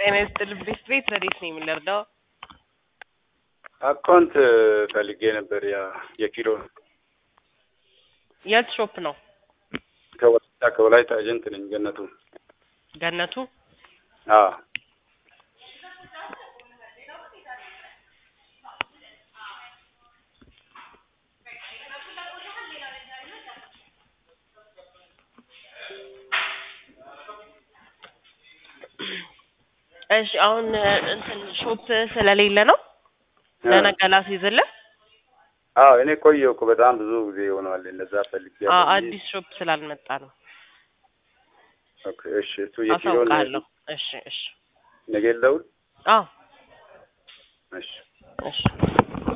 ጤና ይስጥልኝ ቤት ቤት ረዴት ነው የምንረዳው? አካውንት ፈልጌ ነበር። ያ የኪሎ የት ሾፕ ነው? ከወላይታ ከወላይታ ኤጀንት ነኝ። ገነቱ ገነቱ አዎ እሺ አሁን እንትን ሾፕ ስለሌለ ነው ለነገ ላስይዝልህ። አዎ እኔ ቆየሁ እኮ በጣም ብዙ ጊዜ ሆነዋል። እነዛ ፈልጌ አዎ አዲስ ሾፕ ስላልመጣ ነው። ኦኬ እሺ እሱ የኪሎ አሳውቃለሁ። እሺ እሺ ነገ ልደውል አዎ እሺ እሺ